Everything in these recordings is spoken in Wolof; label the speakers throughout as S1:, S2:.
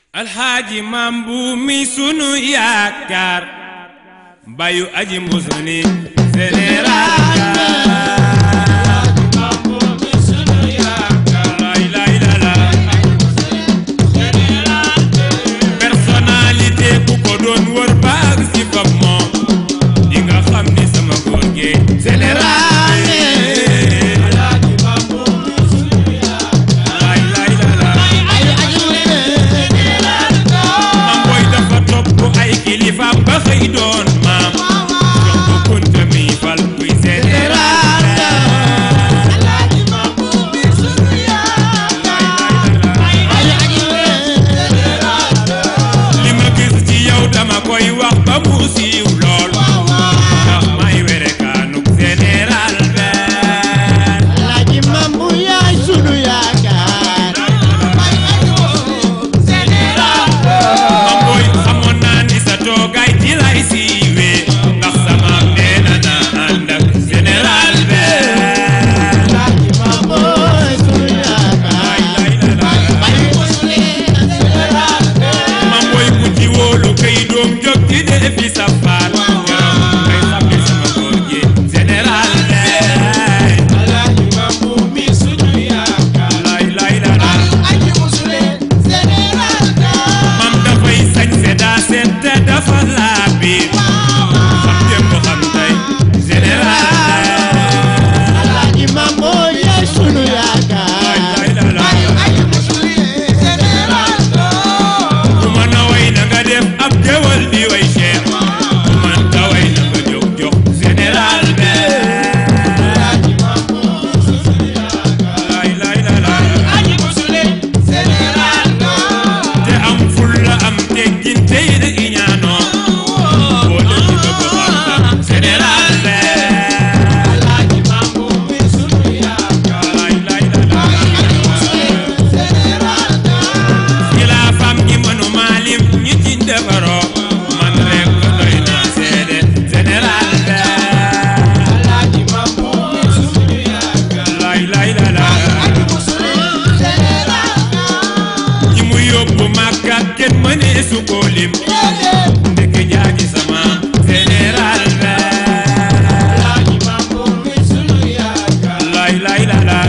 S1: alxaaji maam bu mi sunu yaakaar bayu aji musuni général lay lay la la personnalité ku ko doon wër baag si fam moom di nga xam ni sama góor gi général lay lay la la mam booy dafa topp ay kilifa ba xëy doon maam jox ko kunta mi fal kuy général li ma gis ci yow dama koy wax ba mu siiw lool ndax may were kaanuk général benn mam booy xamoon naa ni sa toogaay ci lay siiwee ndax sama nee na na ànd ak général benn lay lay la la mam booy ku ci wóolu kay doom jóg ci dee fi sa faat keroog ngay xam ni sama góor gi général benn lay lay la la mam dafay sañse daa seet te dafa laa biir xam démb xam tey général lay lay la la ku mën a way na nga def ab géwal di way Cheikh ku mën ta way na nga jóg jox général be lay lay la la te am ful la am teggin te it iñaanoo boo def ci bëgg xam général be lay lay la la xilaafam gi mënuma lim ñi ci defaroo man rek doy naa seede général be lay lay la la ñi mu yóbbu Makka kenn mënee su ko lim ndek jaaji sama général be lay lay la la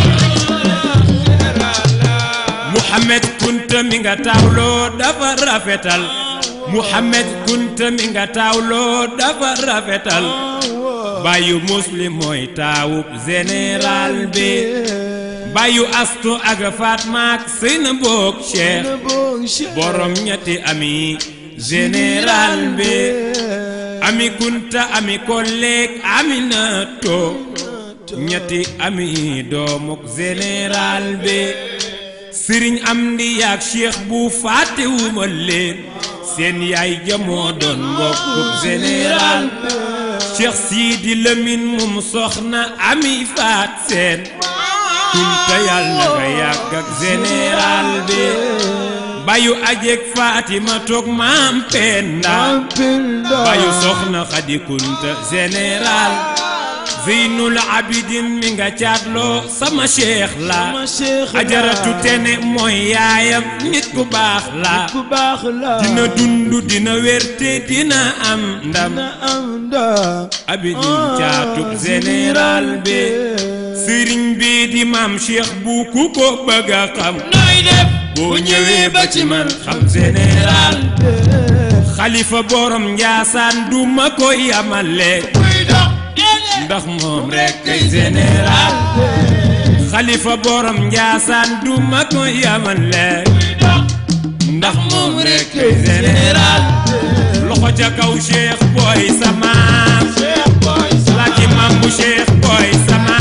S1: Muhammad Kunta mi nga taawloo dafa rafetal Muhammad Kunta mi nga taawloo dafa rafetal bayu muslim mooy taawub général bi bayu astu ak Fatma ak Seyna Boog Cheikh borom ñetti ami général bi ami Kunta ami kolleeg ami nato ñetti ami doomuk général bi sëriñ am di yaag cheikh bu fàttewuma leen seen yaay jamoo doon mbokkub général cheikh siidi lëmin mum soxna ami faat seen kunta yàlla nga yàgg ak général bi bayu ajeg fatima toog maam penda bayu soxna xadi kunta général zeynul abidin mi nga caatloo sama cheikh la ajaratu tene mooy yaayam nit ku baax la dina dundu dina wérte dina am ndam abidin caatub général bi sëriñ bi di maam cheikh bu ku ko bëgg a xam boo ñëwee ba ci man xam général xalifa borom njaasaan du ma ko yamale ndax moom rek kay général xalifa borom njaasaan du ma ko yamale ndax moom rek kay général loxo ca kaw cheikh boy sama laki mam bu cheikh boy sama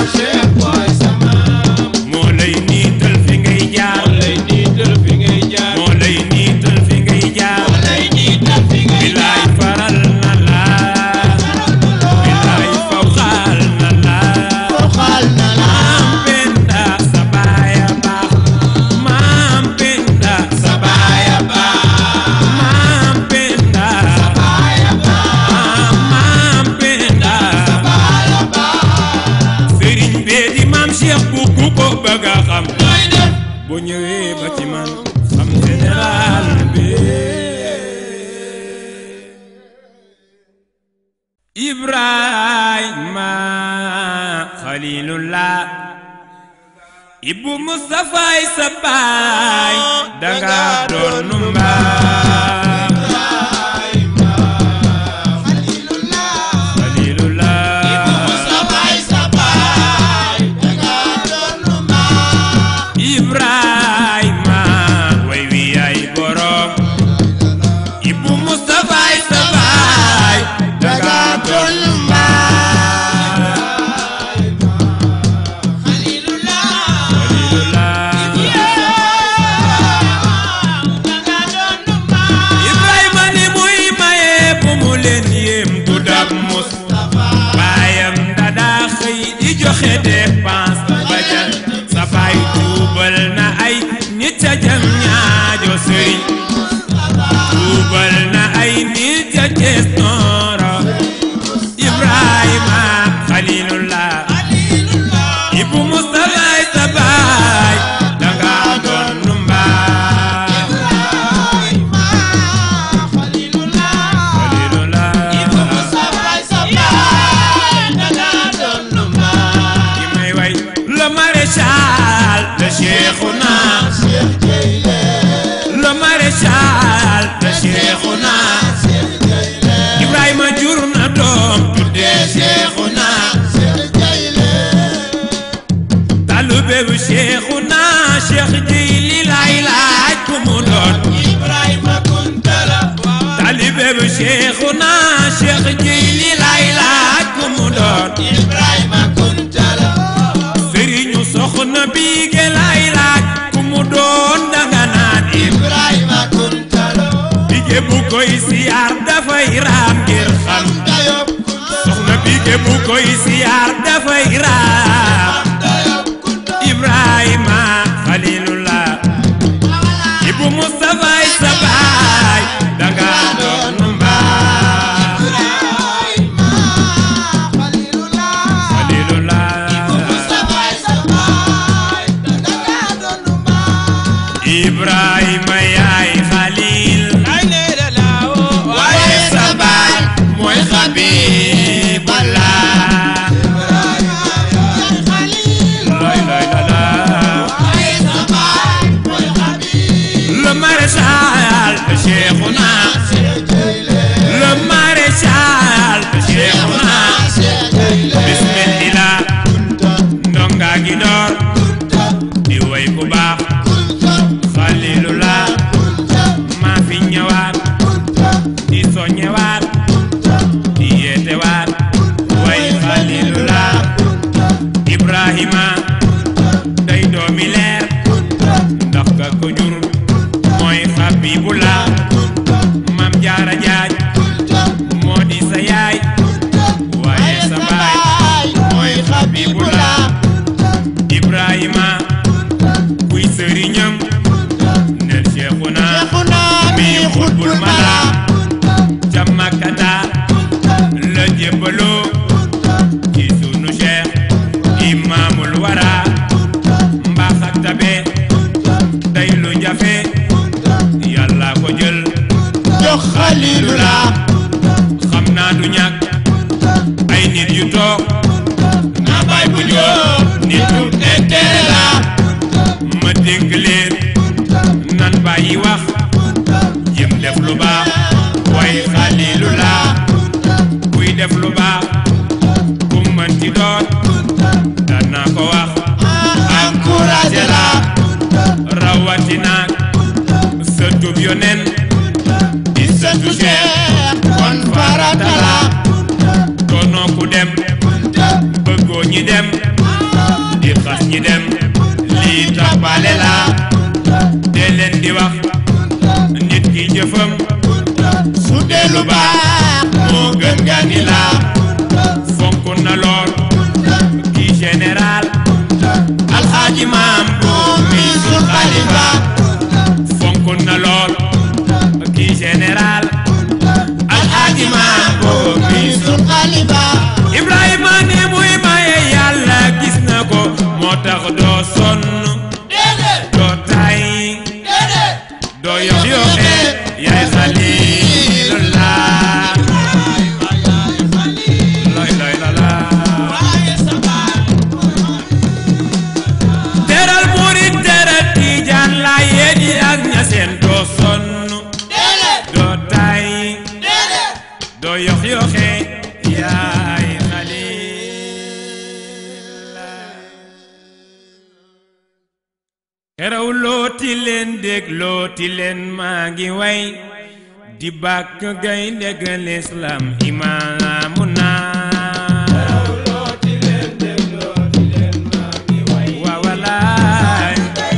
S1: moo lay niital fi ngay jaar moo lay niital fi ngay jaar bilaay faral na la bilaay faw xaal na la maam penda sa baaya baax maam penda sa baaya baax maam penda maam ibrahima xalilullah ibu mustafay sa baay danga doon mbaam xalilullah ibrahima way wi ay borom ibu mustafay sa baay danga doon Ibrahima ni muy maye bu mu leen yéem du dab mus baayam dadaa xëy di joxe dépense ba jan sa baay tuubal na ay nit ca jam ñaajo sëriñ tuubal na ay nit ca Cees Nooro Ibrahima Xalilullah Ibu Mustafa sa baay danga doon nu mbaa Xalilullah ki may way le maréchal de Cheikhouna le maréchal de Cheikhouna Ibrahima jur na doom tuddee Cheikhouna talube bu Cheikhouna Cheikh Jeyli laay laaj ku mu doon talube bu Cheikhouna Cheikh Jeyli laay laaj ku mu doon sëriñu soxna biige laay laaj ku mu doon danga naan
S2: Ibrahima Kuntala
S1: bige bu koy siyaar dafay raam ngir xam
S2: Dayob
S1: soxna bige bu koy siyaar dafay raam Ibrahima Xalilullah Ibu Mustafa sa baay danga doon mbaa Xalilullah Ibrahima yaay Xalil waaye sa baay mooy Xabibullah lay lay la la le maréchal de Cheikhouna le maréchal de Cheikhouna bismillah ndonga gi door di way ku baax Xalilullah maa fi ñëwaat di soññewaat di yeetewaat way Xalilullah Ibrahima day doomi leer ndax ka ko jur mooy Xabibullah Maam Jaara Jaaj moo di sa yaay waaye sa baay mooy Xabibullah Ibrahima kuy sëriñam nel Cheikhuna mi xutbul mala ca Makkata la jébbaloo ci sunu Cheikh imaamul wara mbaax ak tabe day lu jafe yàlla ko jël
S2: jox Xalilullah
S1: xam naa du ñàkk ay nit yu toog naa baay bu jóg nitu intérêt la ma dénk leen nan bàyyi wax jëm def lu baax way Xalilullah kuy def lu baax ku mënti doon dana ko wax encouragé la rawatina sëtub yonen di sëtu Cheikh kon farata la doonoo ku dem bëggoo ñi dem di xas ñi dem lii tappale la dee leen di wax nit ki jëfam su dee lu baax moo gën nga ni la fonk na lool kii général alxaaji maam bu mi sul xalifa fonk na lool kii général alxaaji maam bu mi sul
S2: Xalifa
S1: Ibrahima ni muy maye yàlla gis na ko moo tax doo sonn doo tay doo yox yoxe yaay Xalilullah xeraw looti leen dég looti leen maa ngi way di bàkk gaynde ga lislaam imaamu naa waa walaay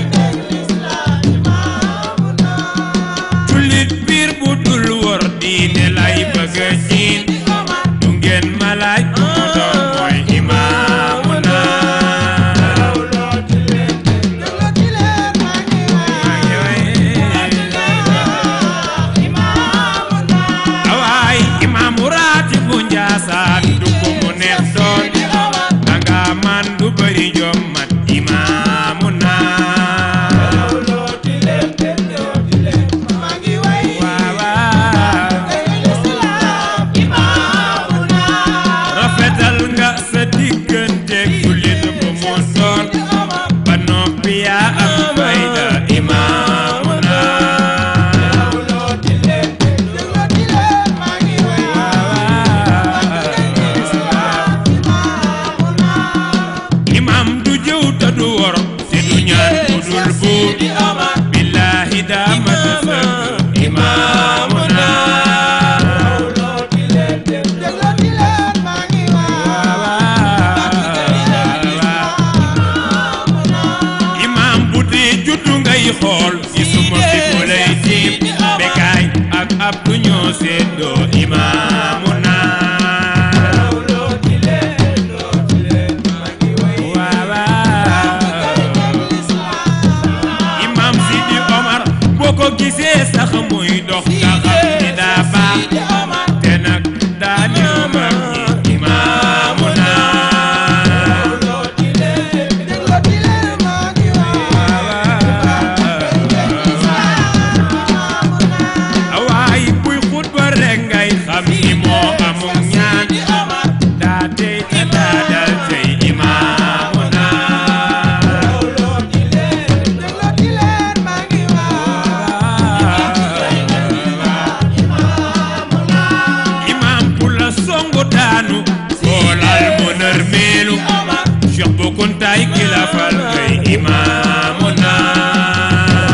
S1: jullit biir bu dul wor diine lay bëgg a jiin du ngeen ma laaj ku mu doon mooy imaamu naa awaay imaamu raati bu njaasaan du ko mu neex doon danga man du bëri jom mat imaamu naa waawaa rafetal nga sa diggante jullit bu mu doon ba noppi yaa am fayda imaamu naa imam du jëw te du wor te du ñaan ku dul buur billaahi daa mat sëkk imaamu naa imam bu dee juddu ngay xool gisuma fi ku lay tiim bekaay ak ab du ñoo seddoo imaamu naa waawaa imam Sidi Omar boo ko gisee sax muy dox nga xam ni daa baax te nag daa niru mag ñi imaamu naa awaay buy xutba rek ngay xam ni moo amul ñaan daa tey te daa dal tey imaamu naa imam bu la songu daanu xoolal mu nërmeelu Cheikh bu kuntaay kilafal ngay imaamu naa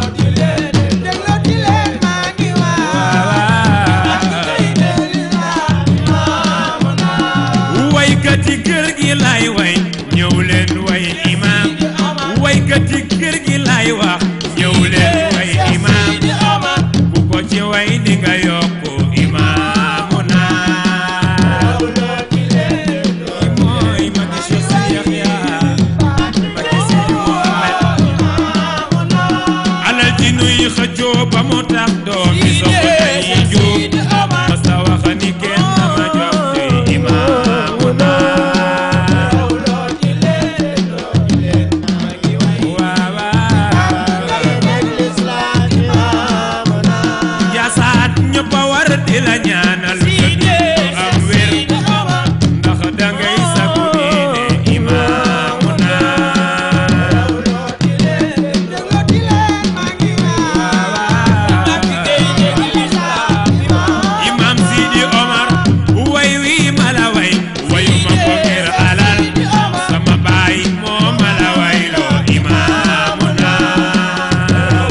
S1: waykat yi kër gi lay way ñëw leen way imam waykat yi kër gi lay wax ñëw leen way imam ku ko ci way di nga yokku imaamu naa mooy magi Cheikh Sidi Yaxya magi Sidi Muhammad alal ji nuy xëccoo ba mu tax doomi soxna yi juub masa wax ni kenn ma jox tey imaamu naa waawaa jasaat ñëpp a war di la ñaanal nga am wér ndax dangay sagu diine imaamu naa imam Sidi Omar way wi mala way wayu ma ko ngir alal sama baay moo mala way loo imaamu naa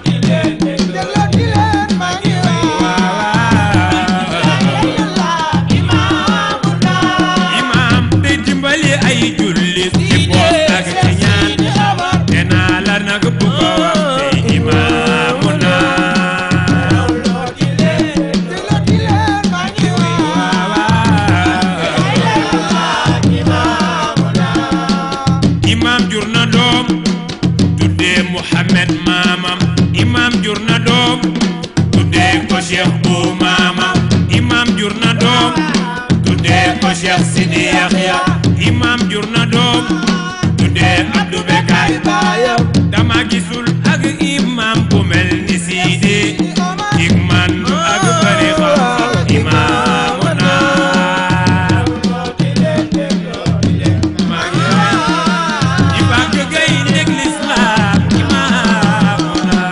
S1: imam day dimbali ay jullit ci boot ak ci ñaan te naa la nag bu ko wax tey imaamu naa imam jur na doom tuddee Muhammad maamam imam jur na doom tuddee ko Cheikh bu maamam imam jur na doom tuddee ko Cheikh Sidi Yaxya imam jur na doom tuddee Abdou Bekay dama gisul ak imam bu mel ni Sidi cig mandu ak bari xam-xam imaamu naa maa ngi i bàkk gay ndeg lislaam imaamu naa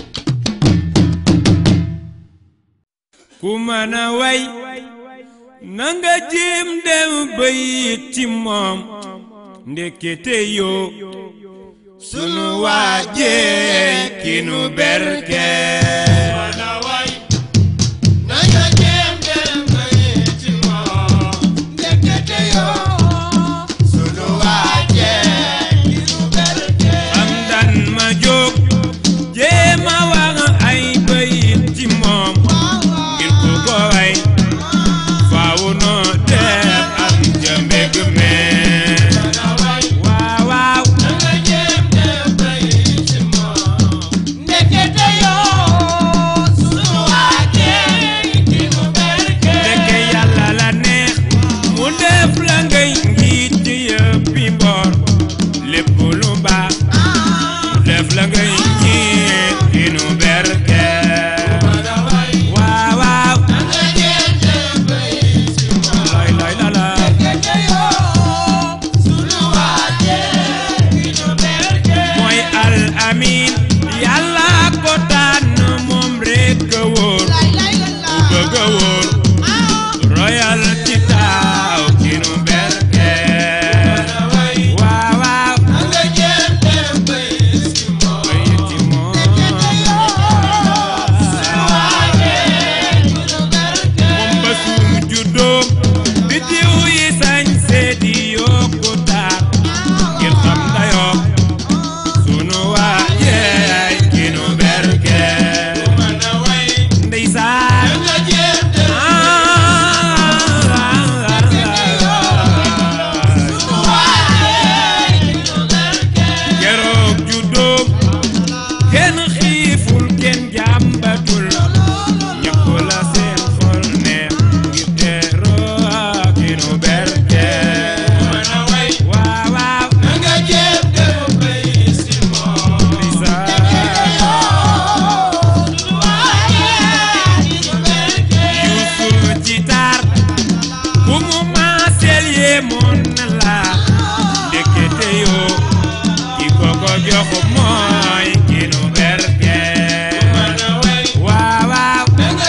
S1: ku mën a way na nga jéem dem bayit ci moom ndekete yoo sunu waajee ki nu berke
S2: na nga jéem dem bayit ci moom ndekete yoo sunu waajee ki nu berke
S1: am dan ma jóg jéem a wax ay bayit ci moom ngir ku ko way faaw noo def am jëmbeg mee waaw waaw
S2: na nga jéem dem bayit ci moom ndekete yoo sunu waajee ki nu berke
S1: ndeke yàlla la neex mu def la ngay njiit ci yëppi mboor lépp lu baax mu def la ngay njiit ki nu berke waaw waaw
S2: na nga jéem dem bayit ci moom
S1: lay lay la la
S2: ndekete yoo sunu waajee ki nu berke
S1: mooy al amin yàlla ko tànn moom rekk a wóor ku bëgg a wóor royal ci taaw ki nu berke waaw waaw
S2: na nga jéem dem bayit ci moom
S1: bay ci moom moom ba suum juddoo biddiw yi sañ seedi yokku taar ngir xam dayoo sunu waa jeey ki nu berke ndeysaan keroog juddoo kenn xiiful kenn jàmbatul ñëpp la seen xol neex ngir teeroo ki nu berke waaw waaw ndeysaan yuusul ci taar bu mu maaseel yee moon na la ndekete yoo ki ko ko jox mooy ki nu berke waaw waaw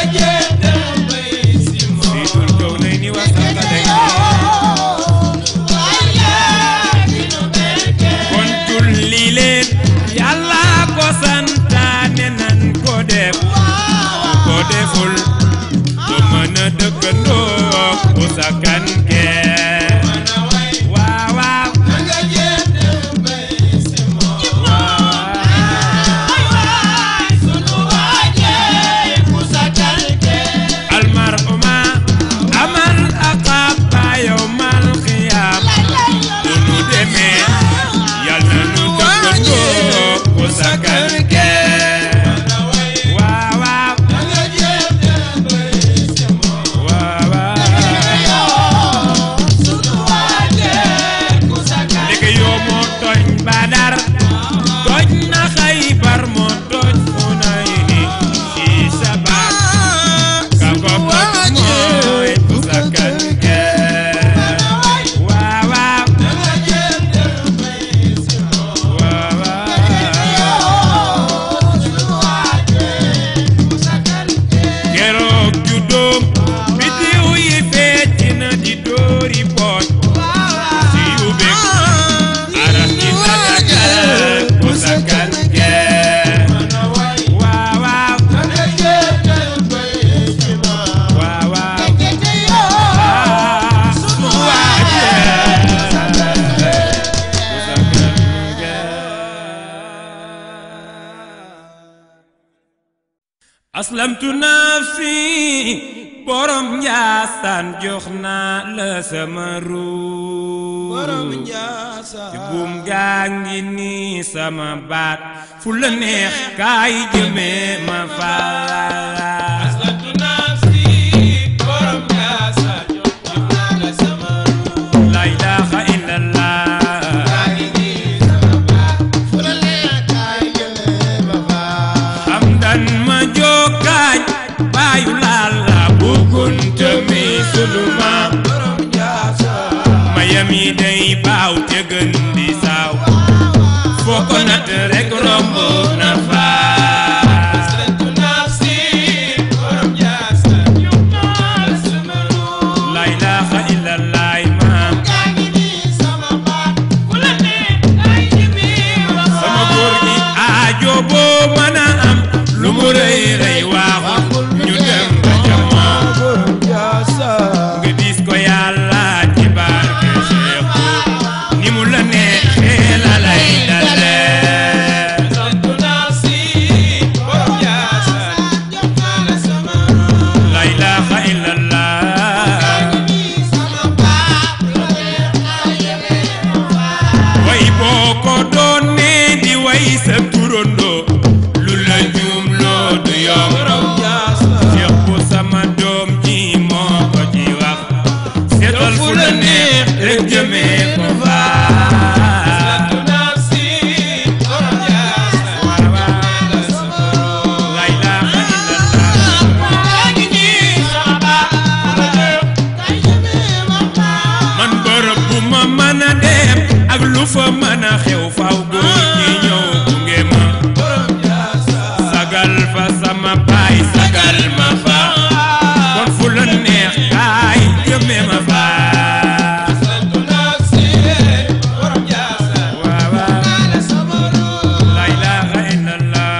S1: siidul kaw nay ni wasaka day kon julli leen yàlla ko santaane nan ko def ko deful du mën a dëkkandoo ku sakkan kee waaw waaw almar uma amal aqaba yawmal qiyaam bu nu demee yal na nu dëkkandoo ku sakkan kee waaw waaw waaw waaw ndeke yoo moo tooñ badar tooñ na xaybar moo tooñ xunayni ci sabar ka ko tooñ mooy ku sakkan kee waaw waaw waaw waaw keroog juddoom biddiw yi fecc na di dóori boot si yu bég aras ci tatagal ku sakkan kee waaw waaw waaw waaw ah su waajee ku sakkan kee aslamtu nafsi borom njaasaan jox naa la sama ruu ci buum gaa ngi nii sama baat fu la neex kaay jëmee ma faat la ilaha illallah hamdan ma jokkaañ baayu laal la bugunta mi sunu maam mayam yi day baaw te gën di saaw foo ko natt rek romb na faat la lu fa mën a xew faw góor ñi ñëw gunge ma sagal fa sama baay sagal ma fa kon fu la neex kaay jëme ma fa waaw waaw la ilaha illallah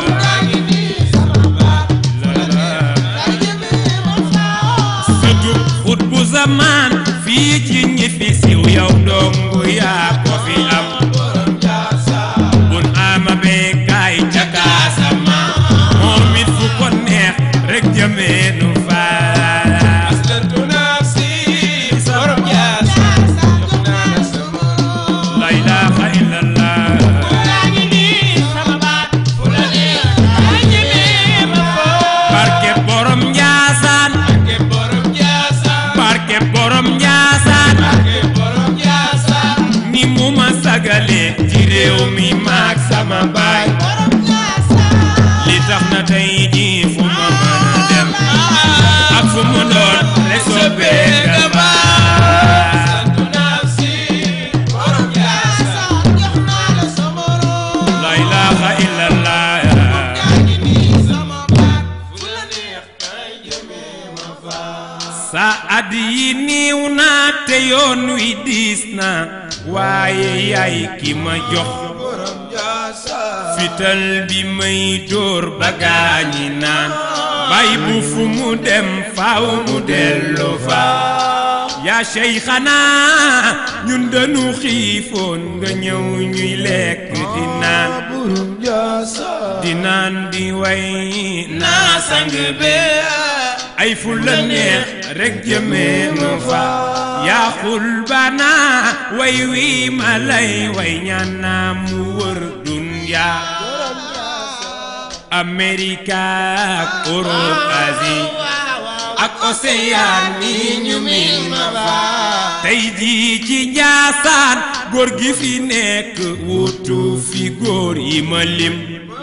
S1: sëtub xut bu zamaan fii ci ñi fi siw yow ndongu yaa ko fi am bun ama bee kaay ca kaasama moom it fu ko neex rek jëmee nu faa la ilaha illallah barke borom njaasaan barke borom njaasaan ni mu ma sagale ci réew mi maak sama baay li tax na tey jii fu ma mën a dem ak fu mu doon rek soppee nga baay la ilaha illallah sa at yi niiw na te yoon wi diis na waaye yaay ki ma jox fital bi may dóor ba gaañi naan bay bu fu mu dem faaw mu dellu fa yaa Seyxana ñun dañu xiifoon nga ñëw ñuy lekk di naan di naan di way naa sang be ay fu la neex rek jëmee nu fa yaa xul bana way wi ma lay way ñaan naa mu wër dunya Amerika ak Europe Asie ak Océan ni ñu min ma fa tey jii ci Njaasaan góor gi fi nekk wutu fi góor yi ma lim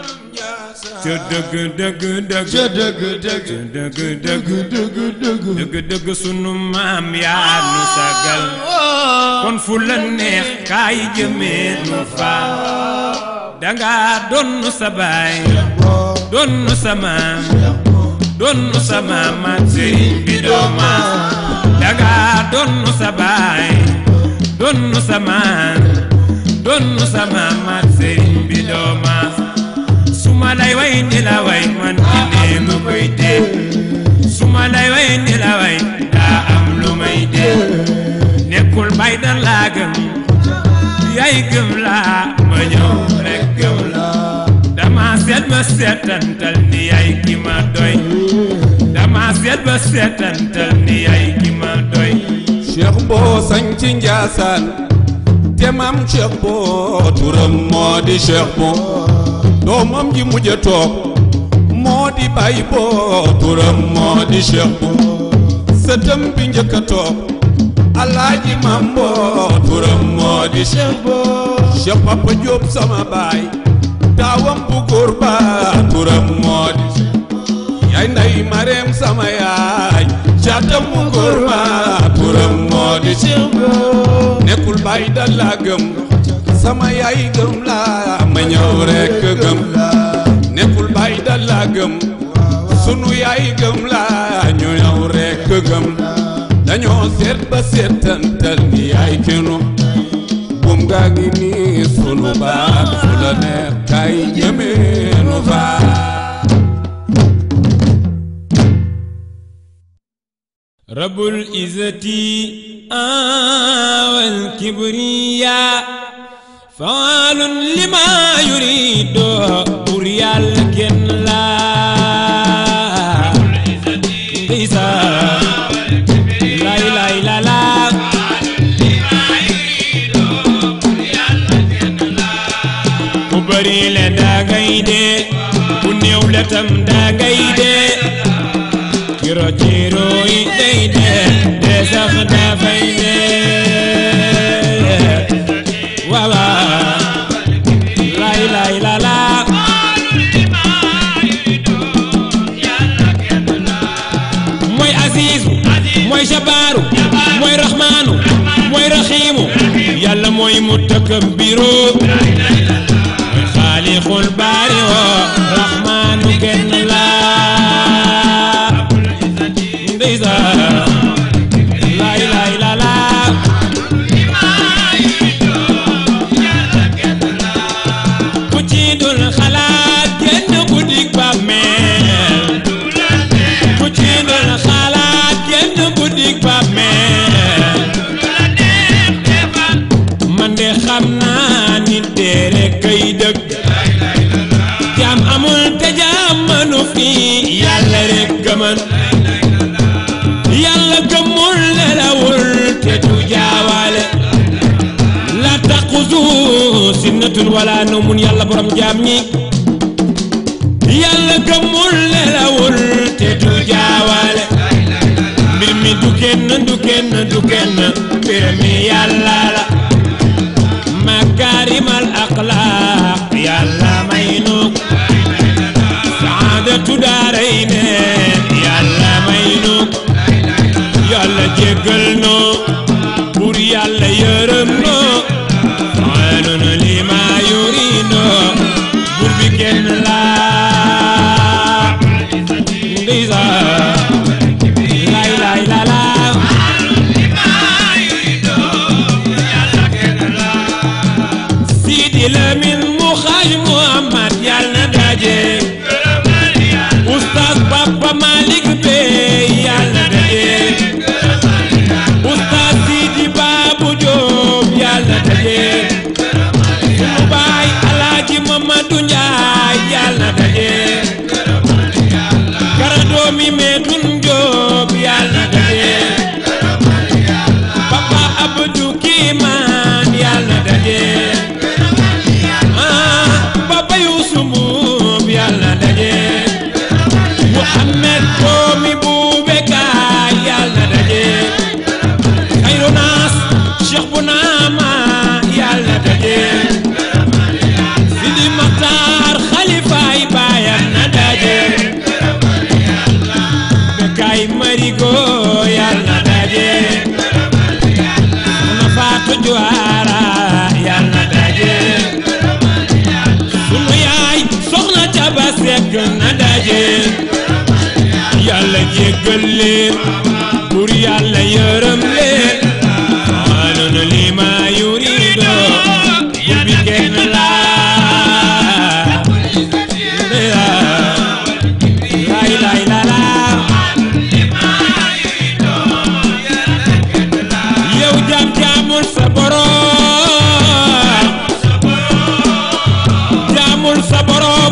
S1: ca dëgg dëgg dëgg ca dëgg dëgg dëgg dëgg dëgg sunu maam yaa nu sagal kon fu la neex kaay jëmee nu fa danga donn sa baay donn sa maam donn sa maam ak sëriñ bi dooma danga donn sa baay donn sa maam donn sa maam ak sëriñ bi dooma suma lay way ni la way man ci nee ma koy dee suma lay way ni la way daa am lu may dee nekkul bay da laa gëm yaay gëm laa ma ñëw rek gëm la dama seet ba seetantal ni yaay ki ma doy dama seet ba seetantal ni yaay ki ma doy
S3: cheikh boo sañ ci njaasaan te maam cheikh boo turam moo di cheikh boo doomam ji mujj a toog moo di bay boo turam moo di cheikh boo sëtam bi njëkk a toog alaaji maam boo turam moo di cheikh boo cheikh papa Diop sama baay taawam bu góor ba turam moo di yaay nday mareem sama yaay caatam mu góor ma turam moo di nekkul bay dal laa gëm sama yaay gëm laa ma ñëw rekk gëm nekkul bay dal laa gëm sunu yaay gëm laa ñu ñëw rekk gëm dañoo seet ba seetantal ni yaay kenu bum gaa ngi nii sunu baat fu la neex kay jëmeenu faa
S1: رب العزة آه والكبرياء فعال لما يريد بريال كن لا عيسى لا لا لا لا ku bari le daa ngay dee ku néew le tam daa ngay dee kiro ciro yi day dee dee sax dafay dee wawa lay lay la la mooy Azizu mooy Jabaaru mooy Rahmaanu mooy Rahiimu yàlla mooy mutakabbiru mooy xaalixul baari woo raxmaanu kenn la ndeysaan laay laay la la ku ci dul xalaat génn guddik bàmmeel ku ci dul xalaat génn guddik bàmmeel man de xam naa nit dee rek kay dëgg jaam amul te jaam manu fi yàlla rek gëman yàlla gëmul nelawul te du jaawaale la taquzu sinnatun wala nawmun yàlla borom jaam ñi yàlla gëmul nelawul te du jaawaale mbir mi du kenn du kenn du kenn mbir mi yàlla la makaarimal axlaaq yàlla may nu saadatu daarayne yàlla may nu yàlla jéggal nu pour yàlla yërëm nu aanun lima yurido bur bi kenn la ndisa lay lay la la Sidi Lamin mu xaaj Muhammad yàlla na daje Oustaz Papa Malick Bey yàlla na daje Oustaz Sidi Babou Diop yàlla na daje sunu baay Alaaji Mamadou Njaay yàlla na daje kara doomi Medoun Diop yàlla na daje Papa Abdou Kiman yàlla na daje ah Papa Youssou Mbuub yàlla na daje Mouhamed doomi Boubacar yàlla na daje Khayru Naas Cheikh Bounama yàlla na daje Sidi Makhtar Khalifaay baayam na daje Bekay Marigo yàlla na daje Soxna Fatou Juwaara yàlla na daje sunu yaay soxna Caba Sekk na daje yàlla jéggal leen pour yàlla yërëm leen aanun lima yurido bur bi kenn la lay lay la la yow jaam jaamul sa borom jaamul sa borom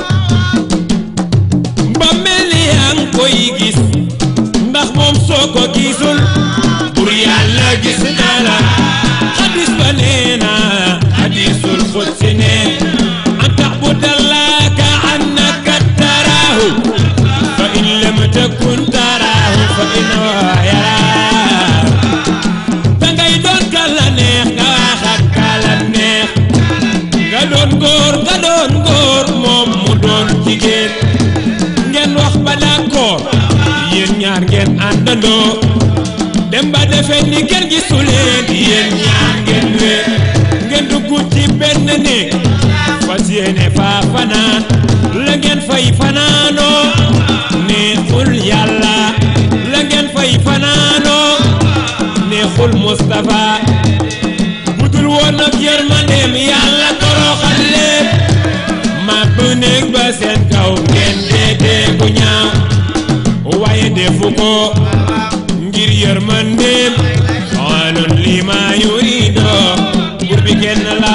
S1: ba mel ni yaa ngi koy gis ndax moom soo ko gisul pour yàlla gis na la xadis ba nee na xadisul xudsi ne an taxbudallaha ka annaka taraahu fa in lam takun taraahu fa innahu yaraak dangay doon kala neex nga wax ak kala neex nga doon góor nga doon góor moom mu doon jigéen ngeen wax ba d'accord yéen ñaar ngeen àndandoo dem ba defee ni kenn gisu leen yéen ñaar ngeen wee ngeen dugg ci benn néeg fas yéene faa fanaan la ngeen fay fanaanoo neexul yàlla la ngeen fay fanaanoo neexul Moustapha budul woon ak yërmandeem yàlla toroxal leen ma bu néeg ba seen kaw ngeen dee dee bu ñaaw waaye defu ko ngir yërmandeem xoolun li ma yurido bur bi kenn la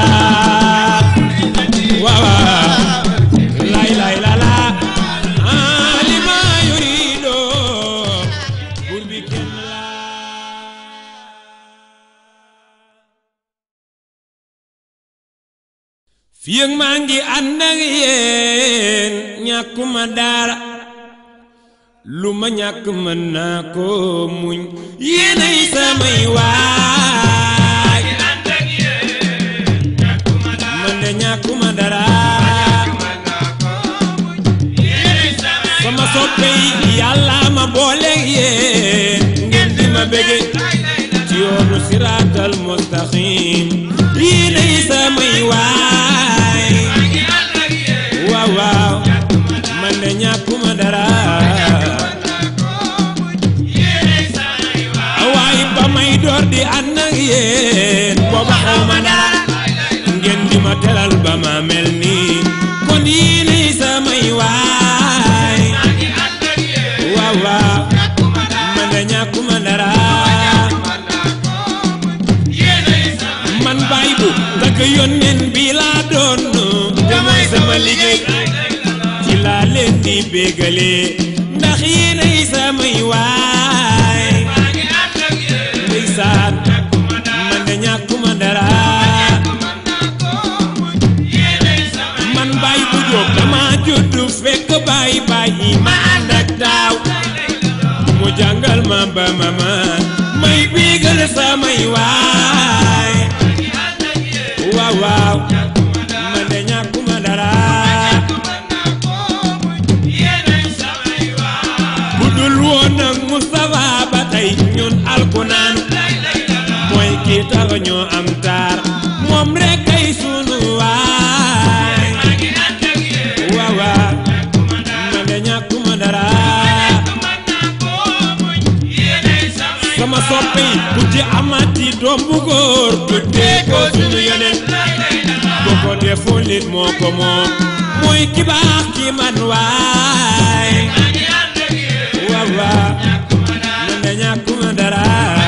S1: waaw waaw lay lay la la ah li ma yurido bur bi kenn la fii ak maa ngi ànd ak yéen ñàkkuma dara lu ma ñàkk mën naa ko muñ yéenay samay waay man de ñàkkuma dara sama soppe yi yàlla ma booleeg yéen ngeen di ma bége ci yoonu siraatal mos mustaqim yéenay samay waay waaw waaw man de ñàkkuma dara waaye ba may door di ànd ak yéen booba xaw ma dara ngeen di ma teral ba ma mel nii kon yéenay samay waay waaw waaw man de ñàkkuma dara man baay bu tagg yónneen bi laa doon te mooy sama liggéey ci laa leen di bégale ndax yéenay samay waay ndeysaan man de ñàkkuma dara man baay bu jóg dama juddu fekk baay baay yi ma ànd ak daaw mu jàngal ma ba ma man may bégal samay waay waaw waaw man de ñàkkuma dara bu dul woon nag Moustapha ba tey ñun alkunaan mooy kii tax ñoo am taar moom rek kay sunu waay waaw waaw man de ñàkkuma dara sama soppe yi ku ci amati doom bu góor tuddee ko sunu yeneen bu ko deful nit moo ko moom mooy ki baax ki man waay waaw waaw man de ñàkkuma dara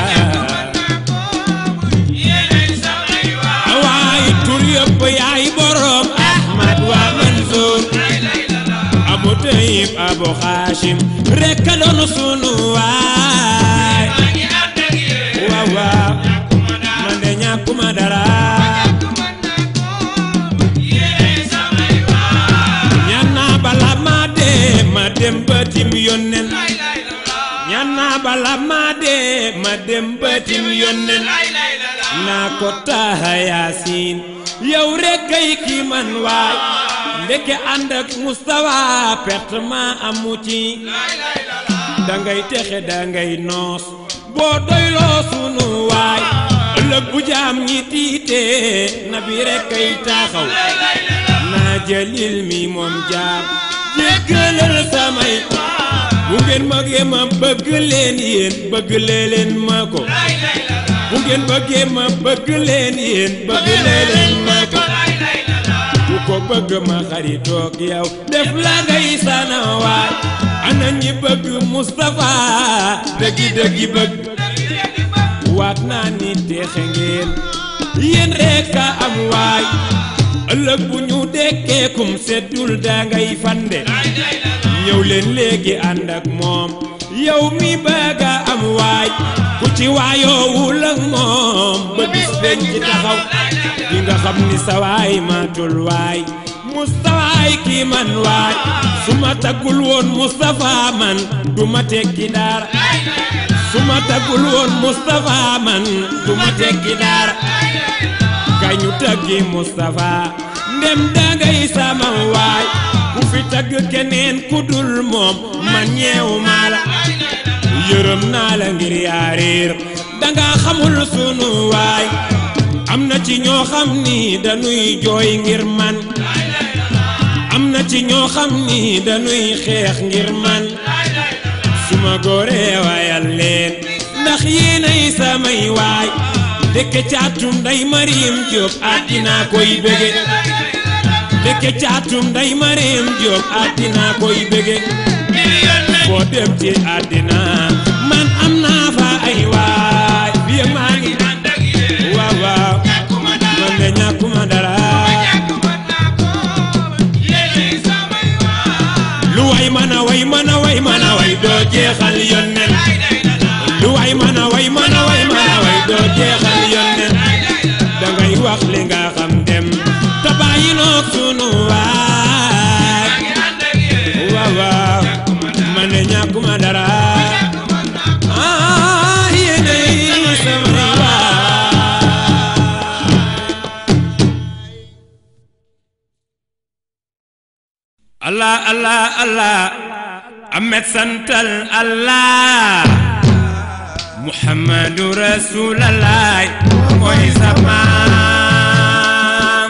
S1: waaye tur yëpp yaay borom Ahmad waa Mansour Abu Tayyib Abu Hashim rek a doon sunu waay waaw waaw man de ñàkkuma dara ñaan naa bala ma dee ma dem ba tim yónneen ñaan naa bala ma dee ma dem ba tim yónneen naa ko taaha yaasin yow rek kay ki man waay ndeke ànd ak Moustapha perte ma amu ci dangay texe dangay noos boo doyloo sunu waay ëllëg bu jaam ñi tiitee nabi rek kay taxaw naa jëlil mi moom jaam jéggalal samay bu ngeen bëggee ma bëgg leen yéen bëgg leen ma ko bu ngeen bëggee ma bëgg leen yéen bëgg leen ma ko ku ko bëgg ma xaritoog yow def la ngay sana waay ana ñi bëgg Moustapha dëggi dëggi bëgg waat naa ni teexe ngeen yéen rekk a am waay ëllëg bu ñu dekkee kum seddul dangay fande ñëw leen léegi ànd ak moom yow mi bëgg a am waay ku ci waayoowul ak moom ba bis beñ ci taxaw di nga xam ni sa waay matul waay mustawaay kii man waay su ma taggul woon Moustapha man du ma tekki dara su ma taggul woon Moustapha man du ma tekki dara kay ñu taggi Moustapha ndem dangay sama waay ku fi tagg keneen ku dul moom man ñeewu maa la yërëm naa la ngir yaa réer danga xamul sunu waay am na ci ñoo xam ni dañuy jooy ngir man am na ci ñoo xam ni dañuy xeex ngir man suma góoree waayal leen ndax yéenay samay waay dëkk caatum nday Mariam Jóob àddina koy bége dëkk caatum nday Mariam Jóob àddina koy bége foo dem ci àddina man am naa fa ay waay biye maa ngi waaw waaw man de ñàkkuma dara lu way mën a way mën a way mën a way doo jeexal yónneen lu way mën a way mën a way mën a way doo jeexal yónneen dangay wax li nga xam dem te bàyyi noog sunu waay waaw waaw man de ñàkkuma dara ah yéenay sama waay allah allah allah amet santal allah muhammadu rasulallah mooy sa maam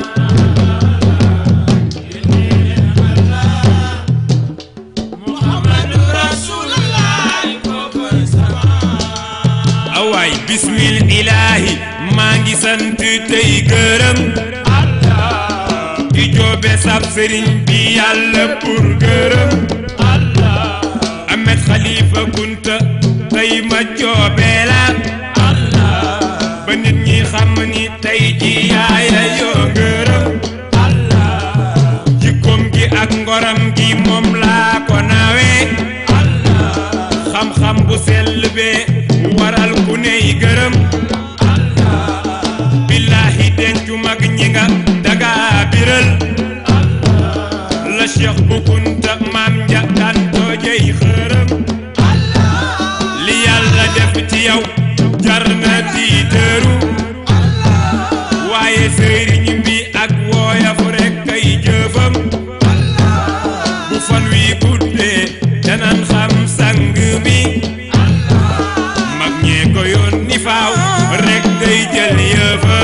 S2: Muhammadu Rasulullah kookoy sama
S1: awaay bismil ilaahi maa ngi sant tey gërëm
S2: Allah
S1: di joobe sab sëriñ bi yàlla pour gërëm
S2: Allah
S1: Ahmed Khalifa Kunta tey ma joobe la
S2: Allah
S1: ba nit ñi xam ni tey ji yaaya yoo ngërëm
S2: Allah
S1: jikkoom gi ak ngoram gi moom laa ko nawee
S2: Allah
S1: xam-xam bu sell bee waral ku ney gërëm billaahi dencu mag ñi nga daga biral la cheikh bu kunta maam ja daan toojey xërëm li yàlla def ci yow jar na tiitëru waaye sëriñ bi ak wooyaf rekk ay jëfam bu fan wi guddee danan xam sang mi mag ñee ko yónni faaw rekk ngay jël yëfa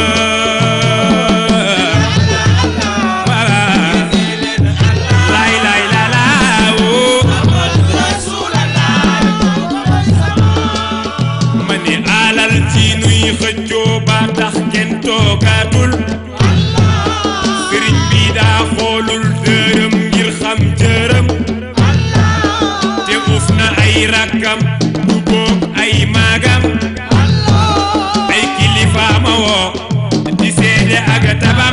S1: laay laay la laa woo
S2: Rasulullah kookoy sama
S1: ma ne alal ci nuy xëccoo ba tax kenn toogaatul sëriñ bi daa xoolul dërëm ngir xam jërëm te uuf na ay rakkam du boog ay maagam ay kilifaama woo di seede ak tabam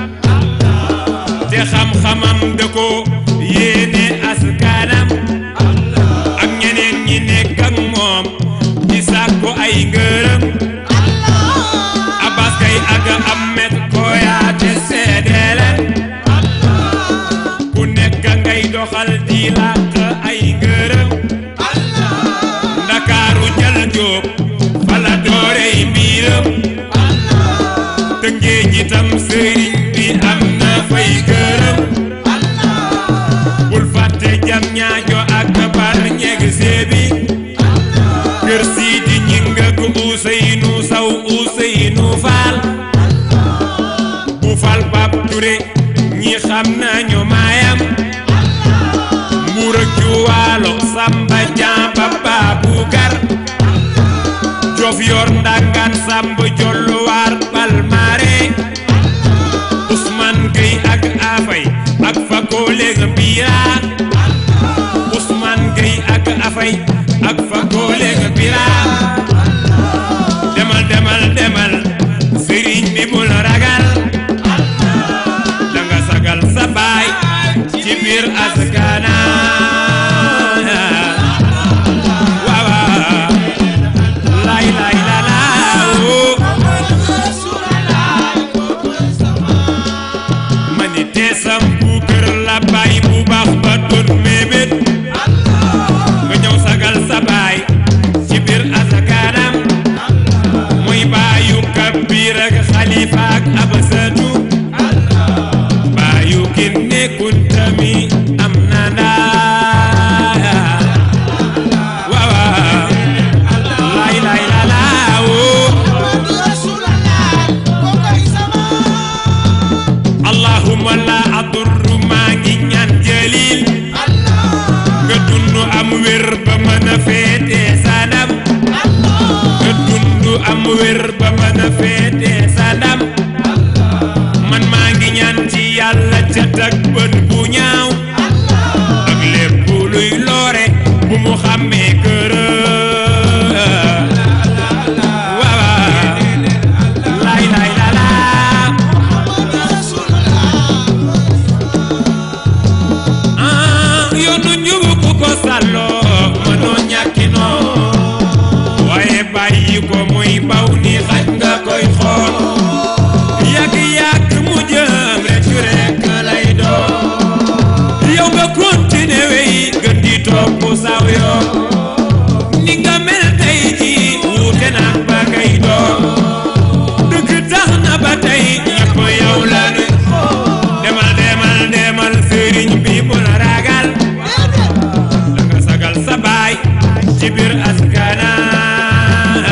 S1: te xam-xamam da ko yéene askanam ak ñeneen ñi nekk ak moom di sàkku ay ngërëm Abbas kay ak Ahmed Koyaate seede leen ku nekk ngay doxal di làq ay ngërëm ndakaaru jël jóob fala doorey mbiram tëngee jitam sëriñ bi am na fay gërëm bul fàtte jam ñaajo ak bar ñeg seebi kër siidi ñinga ku Useynu Saw Useynu Faal bu fal Pap Ture ñi xam nañu maayam mbuur ak juwaalo Samba Jamba Babu Gar Jof yor ndangaan Samba Jolluwaar Palmaare Ousmane Gueye ak Afay ak Fakole Mbira Ousmane Gueye ak Afay ak Fakole Mbira demal demal demal sëriñ bi bul ragal danga sagal sa baay ci biir askana waaw waaw lay lay la laa woo
S2: Rasulullah kookoy sama
S1: ma ni teesam bu kër la baay bu baax ba doon mébét nga ñëw sagal sa baay ci biir asakaanam muy baayu kabir ak xalifa ak abasatu baayu kinne kunta mi am na ndaa waaw waaw lay lay la laa woo
S2: Rasulullah kookoy sama
S1: allahumma la adurru maa ngi ñaan jalil nga dund am wér ba mën a féete sadam nga dund am wér ba mën a féete sadam man maa ngi ñaan ci yàlla cat ak bët bu ñaaw ak lépp luy loore bu mu xàmmee kër waaw lay lay la laa ah yoonu njubu ku ko sàlloo mënoo ñàkkinoo waaye bàyyi ko muy baw ni xaj nga koy xool yàgg yàgg mu jëm reccu rekk lay doon yow nga continuer wey gën di topp saw yoon ni nga mel tey ji wuute na ba ngay doon dëgg tax na ba tey ñëpp yow la nu demal demal demal sëriñ bi bu la ragal da nga sagal sa baay ci biir askana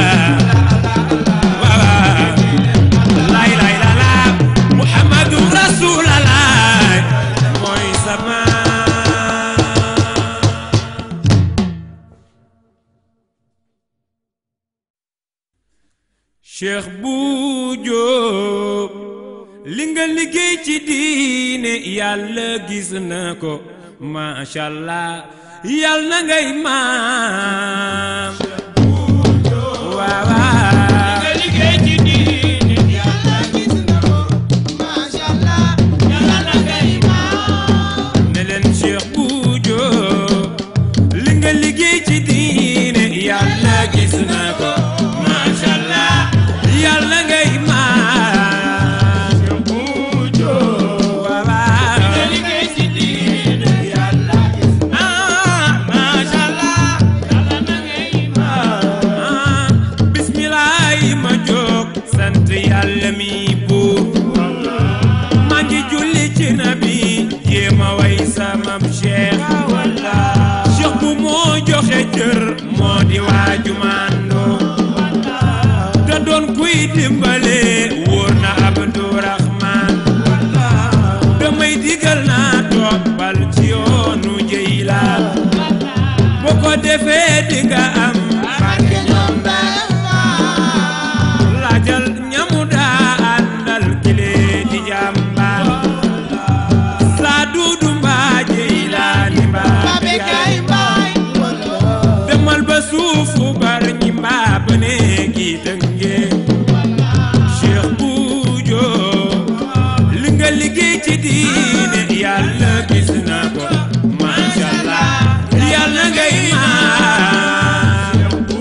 S1: Cheikh bu Jóob li nga liggéey ci diine yàlla gis na ko macha allah yàlla na ngay maam waaw waaw
S2: nga liggéey ci diine yàlla gis na ko macha allah yàlla na ngay maam
S1: ne leen Cheikh bu Jóob li nga liggéey ci diine yàlla gis na ko macha allah yàlla ngay maam Cheikh bu Jóob waaw waaw
S2: nga liggéey ci diine yàlla gis na
S1: ah
S2: macha allah yàlla na ngay maam
S1: ah bismilaay ma jóg sant yàlla mi buur maa ngi julli ci nabi jéema way samam cheikh cheikh bu moo joxe cër moo di waaju màndoo te doon kuy dimbale wóor na abdurahman damay digal naa toppal ci yoonu jëyla boo ko defee dinga am
S2: barke ñoom day maam
S1: laajal ñamu daa àndal kile di jàmbaar saa duudu mbaa jëylaani mbaa
S2: babe kay mbaay
S1: demal ba suufu bar ñi mbaa ba néegi dënge Cheikh bu Jóob li nga liggéey ci diine yàlla gis na ko macha allah yàlla ngay maam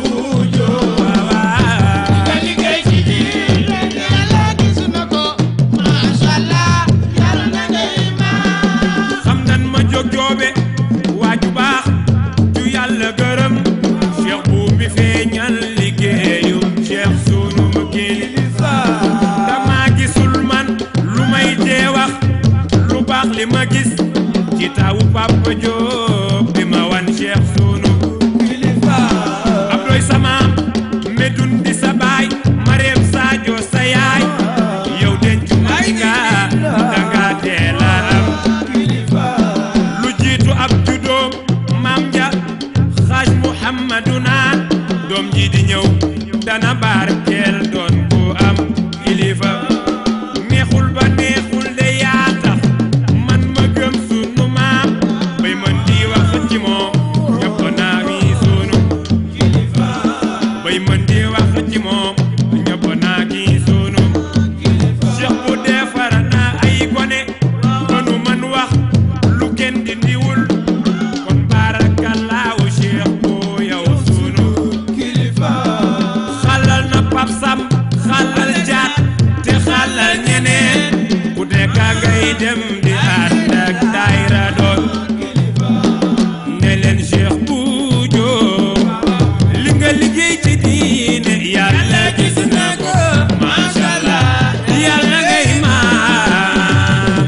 S2: nga liggéey ci diine yàlla gis na ko macha allah yàlla na ngay maam
S1: xam nan ma jóg joobe waaju baax ju yàlla gërëm cheikh bu mi feeñal liggéeyu cheikh sunu ma kilifa dama gisul man lu may tee wax lu baax li ma gis ci tawu papa Jóob bi ma wan cheikh sunu kilifa abdoy samaam medun di sa baay mareem sadio sa yaay yow dencu may nga danga teela am lu jiitu ab juddoom maam ja xaaj muhammaduna doom ji di ñëw dana barkeel doon ku am kilifa neexul ba neexul de yaa tax man ma gëm sunu maam bay mën di wax ci moom ñëpp naa wi sunu kilifa bay mën di wax ci moom ñëpp naa ki sunu Cheikh bu defar na ay gone mënu man wax lu kenn di ndiwul kon baarakallaahu Cheikh bu yow sunu kilifa xalal na Pap Sam xalal jaat te xalal ñeneen ku dekk ngay dem di ànd ak daayira doon ne leen Cheikh bu Jóob li nga liggéey ci diine yàlla gis na ko macha allah yàlla ngay maam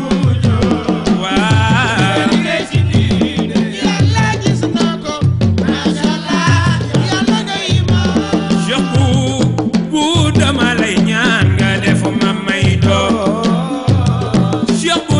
S1: waaw
S2: liggéey ci diine yàlla gis na ko macha allah yàlla ngay maam
S1: Cheikh bu bu dama lay ñaan nga def ma may doom Cheikh bu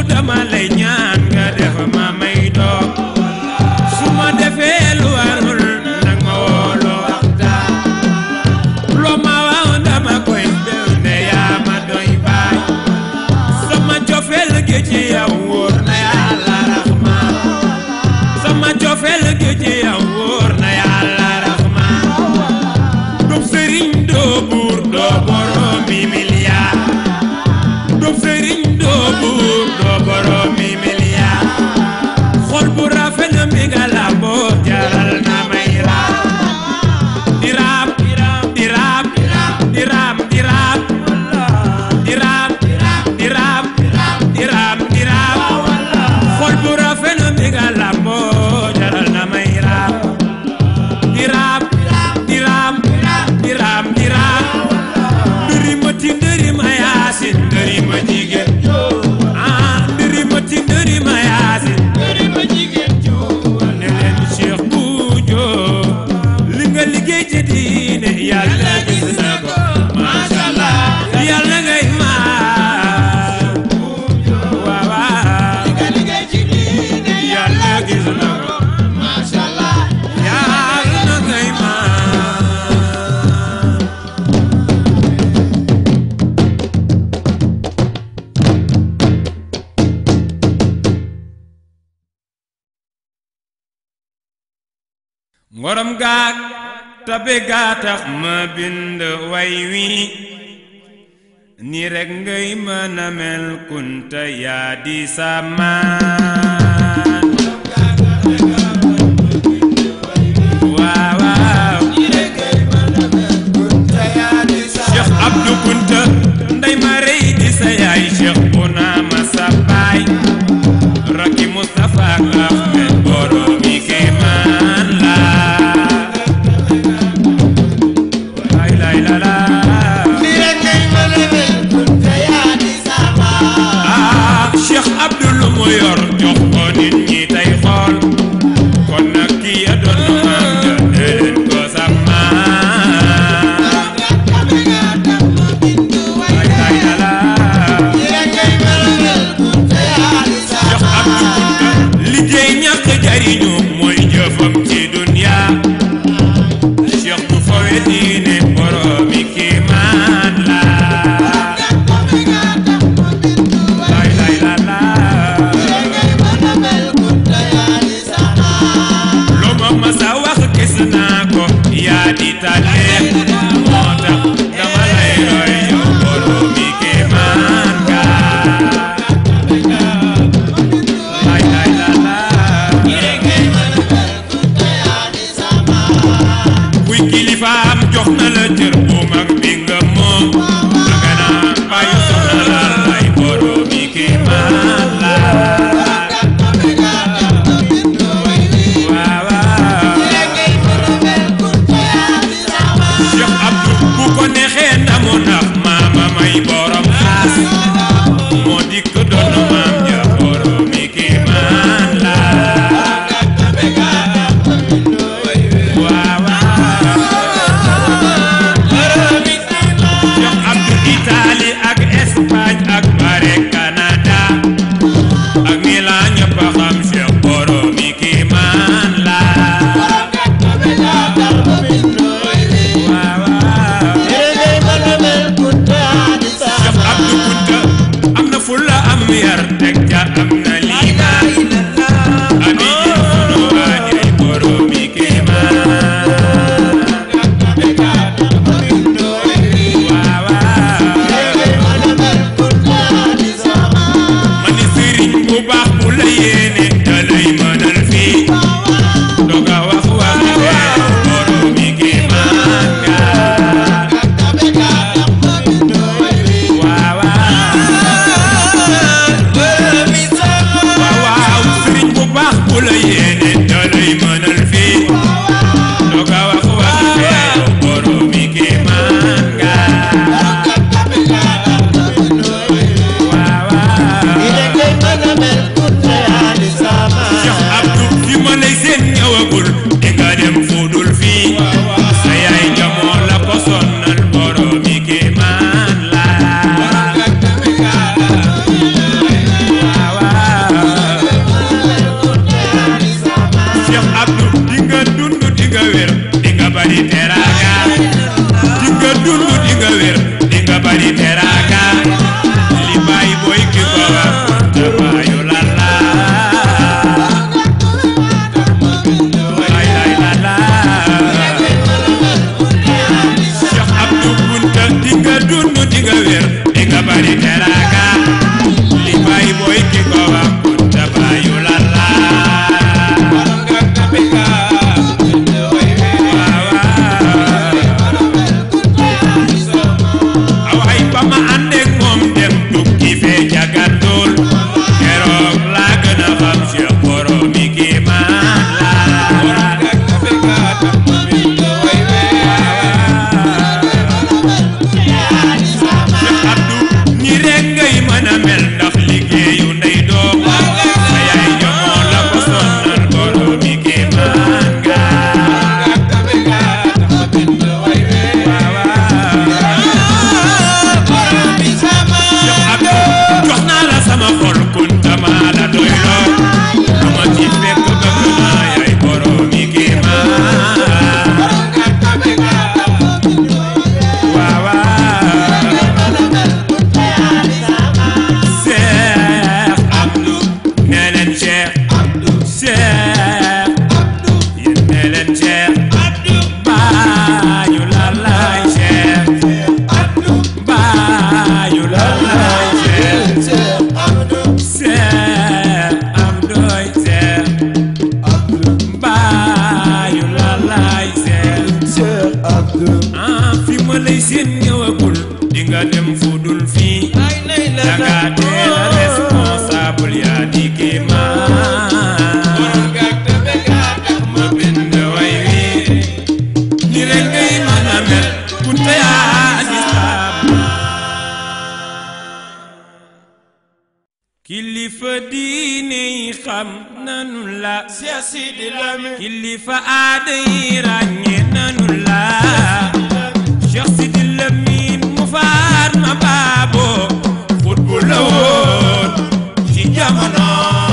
S1: ngorom gaag tabe gaa tax ma bind way wi ni rekk ngay mën a mel kunta yaa di samaan waaw waaw Cheikh Abdou Kunta ndey ma rey di sa yaay Cheikh bu naa ma sa baay rakki Moustapha ak Ahmed boromi kéemaan la lay lay la la ah Cheikh Abdou lu mu yor jox ko nit ñi tey xool kon nag kii ya doon maam ja dee leen ko sàmmaan lay lay la la Cheikh Abdou Kunta liggéey ñàkk jariñu mooy jëfam ci dunya Cheikh du fawe diine boromi kiimaan la lay lay la la loo ma masa wax gis naa ko yaa di tànne moo tax dama lay roy yow boromi kiimaan ga lay lay la la kuy kilifaam jox na la cër bu mag bi nga moom danga naa bàyyi soxna la lay boromi kiimaan la waaw waaw Cheikh Abdou bu ko neexee ndamu ndax maama may borom xaas moo dikk doon maam ja boromi kiimaan la waaw waaw Cheikh Abdou Italie ak Espagne ak bare Canada ak Milan ñëpp a xam Cheikh boromi kiimaan la waaw waaw Cheikh Abdou Kunta am na fulla am yar teg ca am na liimaan abi ji sunu waajay boromi kiimaan waaw waaw ma ni sëriñ bu baax bu la yéene da lay mënal fii doga wax wax fee boromi kiimaan nga waaw waaw waaw sëriñ bu baax bu la yéene da lay mënal fii doga wax wax fee boromi kiimaan nga waaw waaw Cheikh Abdou fi ma lay seen ñëwagul di nga dem fudul fii sa yaay jamoo la ko sonnal boromi kéemaan la waaw waaw Cheikh Abdou di nga dund di nga wér di nga bari teraanga di nga dund di nga wér di nga bari teraanga li bàyyi booy ki ko wax te bàyyu la la lay lay la la Cheikh Abdou Kunta di nga dund di nga wér di nga bari teraanga li bàyyi booy ki ko wax te bàyyu la la aw ay ba ma àndeek moom dem tukki fee jagandool keroog laa gën a xam Cheikh boromi kéemaan la Cheikh Abdou ñi rekk ngay nekkul fii danga teel a responsable yaa di kéemaan ma bind way wi ni rek ngay mën a mel kunte yaa di kilifa diine yi xam nanu la
S2: Cheikh Sidi Lamine
S1: kilifa aada yi ràññee nanu la Cheikh Sidi Lamine mu faat ma baabo xutbu la woon ci jamono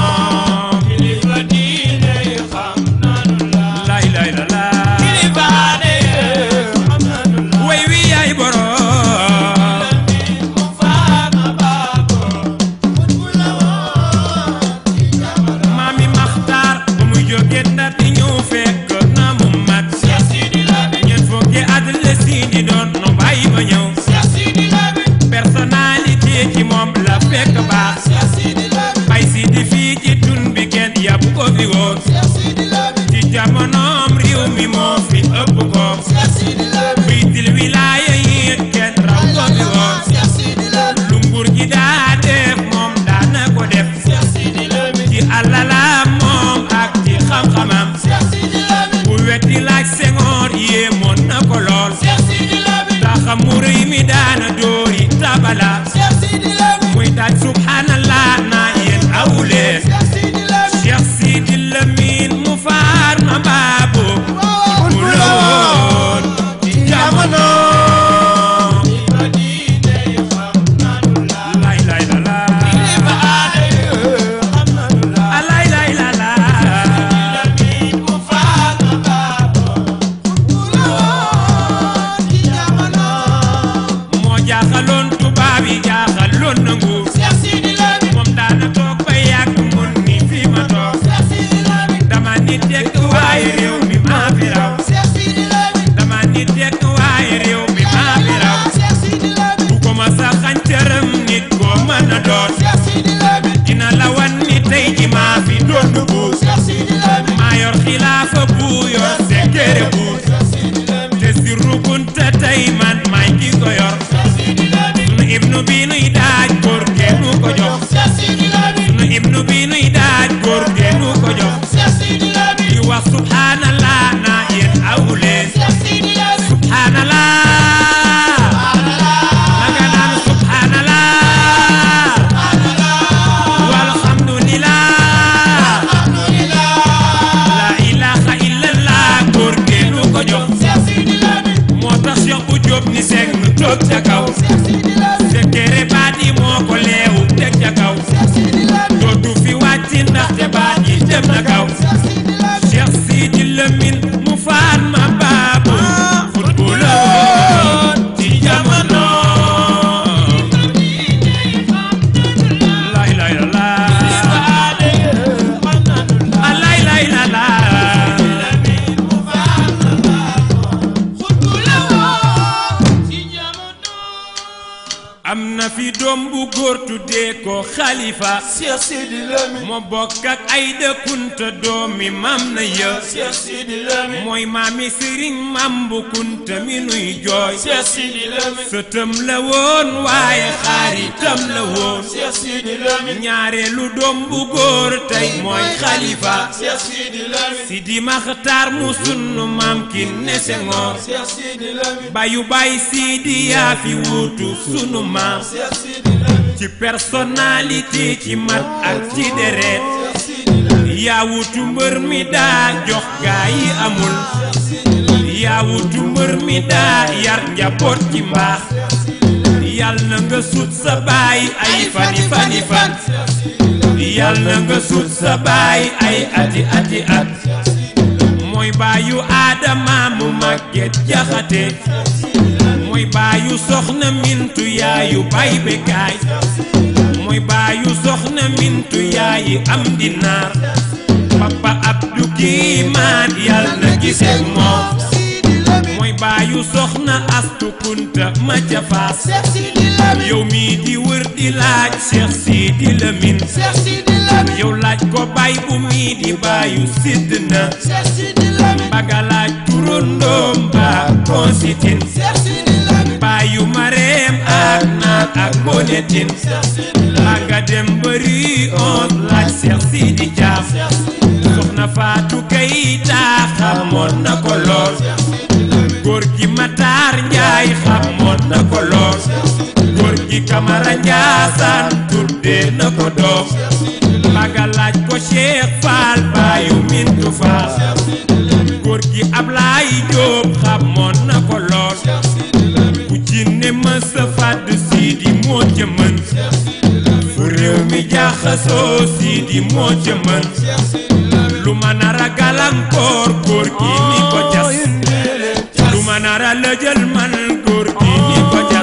S2: kilifa diine yi xam nanu la
S1: lay lay la la
S2: kilifa aada yi xam nanu la
S1: way wi yaay borom
S2: mu faat ma baabo xutbu la woon ci jamono
S1: maami maxtaar ba muy jóge ndar di ñëw fekk na mu mat
S2: Cheikh Sidi Lamine
S1: ñeent fukki at la Sidi doon no bàyyi ba ñëw
S2: Cheikh Sidi Lamine
S1: personnalité ci moom la fekk baax
S2: Cheikh Sidi Lamine
S1: bay Sidi fii ci tun bi kenn yàpp ko fi woon
S2: Cheikh Sidi Lamine
S1: ci jamonoom réew mi moo fi ëpp ko
S2: Cheikh Sidi Lamine
S1: biitil wilaaya yi kenn raw ko fi woon
S2: Cheikh Sidi Lamine
S1: lu nguur gi daa def moom daana ko def
S2: Cheikh Sidi Lamine
S1: ci alalaam moom ak ci xam-xamam
S2: Cheikh Sidi Lamine
S1: bu wetti laaj sengoor yéemoon na ko lool
S2: Cheikh Sidi Lamine
S1: taxam mu rëy mi daana dóori tabala
S2: Cheikh Sidi Lamine
S1: muy daaj subhanallah naa yéen awuleen
S2: Cheikh Sidi Lamine
S1: Cheikh Sidi Lamine mu faar ma baabu mu la woon ci jamono
S2: kilifa diine yi xam nanu la
S1: lay lay la la
S2: kilifa aada yi xam nanu la
S1: lay lay la la
S2: Lamine mu faat ma baabo xutbu la woon ci jamono
S1: moo jaaxaloon tubaab yi jaaxaloon na nguur
S2: Cheikh Sidi Lamine
S1: moom daana toog ba yàgg mun ni fi ma toog
S2: Cheikh Sidi Lamine
S1: dama nit tekk waaye réew mi maa fi raw
S2: Cheikh Sidi Lamine
S1: dama nit tekk waaye réew mi maa fi raw
S2: Cheikh Sidi Lamine
S1: bu ko ma sa xancëram nit koo mën a doon
S2: Cheikh Sidi Lamine
S1: dina la wan ni tey ji maa fi doon buur
S2: Cheikh Sidi Lamine
S1: maa yor xilaafa bu yor sekkere buur
S2: Cheikh Sidi Lamine
S1: te si rukunta tey man maay ki ko yor
S2: Cheikh Sidi Lamine
S1: nu ibnu bi nuy daaj góor geenu ko jox
S2: Cheikh Sidi Lamine
S1: nu ibnu bi nuy daaj góor geenu ko jox
S2: Cheikh Sidi Lamine
S1: di wax subhanallah naa yéen awuleen
S2: Cheikh Sidi Lamine
S1: subhanallah nanga naan subhanallah walhamdulillah
S2: alhamdulillah
S1: la ilaha illallah góor geenu ko jox
S2: Cheikh Sidi Lamine
S1: moo tax Cheikh bu Jóob ni seng nu toog ca kaw
S2: Cheikh Sidi Lamine
S1: sekkere baat yi moo ko leewu teg ca kaw
S2: Cheikh Sidi Lamine
S1: dootu fi wàcc ndaxte baat yi jëm na kaw
S2: Cheikh Sidi Lamine
S1: Cheikh Sidi Lamine mu faat ma baabu footballoon ci jamono lay lay la la
S2: aada yi xam nanu la
S1: lay lay la la
S2: Lamine mu faat ma baabo xutbu la woon ci jamono
S1: am na fi doom bu góor tuddee ko xalifa
S2: Cheikh Sidi Lamine
S1: moo bokk ak ay dëkkunta doomi mam na yë
S2: Cheikh Sidi Lamine
S1: mooy maami sëriñ mam bu kunta mi nuy jooy
S2: Cheikh Sidi Lamine
S1: sëtëm la woon waaye xaaritam la woon
S2: Cheikh Sidi Lamine
S1: ñaareelu doom bu góor tey mooy xalifa
S2: Cheikh Sidi Lamine
S1: Sidi Maxtaar mu sunu maam ki ne Senghor
S2: Cheikh Sidi Lamine
S1: bayu bay Sidi yaa fi wuutu sunu maam
S2: Cheikh Sidi Lamine
S1: ci personnalité ci mat ak ci deret
S2: Cheikh Sidi Lamine
S1: yaa wutu mbër mi daa jox gaa yi amul
S2: Cheikh Sidi Lamine
S1: yaa wutu mbër mi daa yar njaboot ci mbaax yal na nga sut sa baay ay fani fani fan yal na nga sut sa baay ay ati ati at mooy baayu aadama mu màgget jaxate mooy baayu soxna mintu yaayu bay bekaay mooy baayu soxna mintu yaayi am dinaar papa abdu kiimaan yal na gisee moom mooy baayu soxna astu kunta ma ca faas
S2: Cheikh Sidi Lamine
S1: yow mii di wër di laaj Cheikh Sidi Lamine
S2: Cheikh Sidi Lamine
S1: yow laaj ko baay bu mii di baayu sidd na
S2: Cheikh Sidi Lamine
S1: mbaga laaj turandoom ba konsitin
S2: Cheikh Sidi Lamine
S1: baayu mareem ak naat ak ngoone tin maa nga dem bëri on laaj Seex Sidi Caam soxna Faatu Kayta xamoon na ko lool góor gi Matar Njaay xamoon na ko lool góor gi Kamara Njaasaan tuddee na ko doom maga laaj ko Cheikh Fall baayu Mintu Fall góor gi Ablaay Jóob xamoon na ko lool ku jinne mësa fàdd Sidi moo ca mën fu réew mi jaxasoo Sidi moo ca mën lu ma nar a gàllankoor góor gi ni ko jas lu ma nar a lëjël man góor gi ni ko jas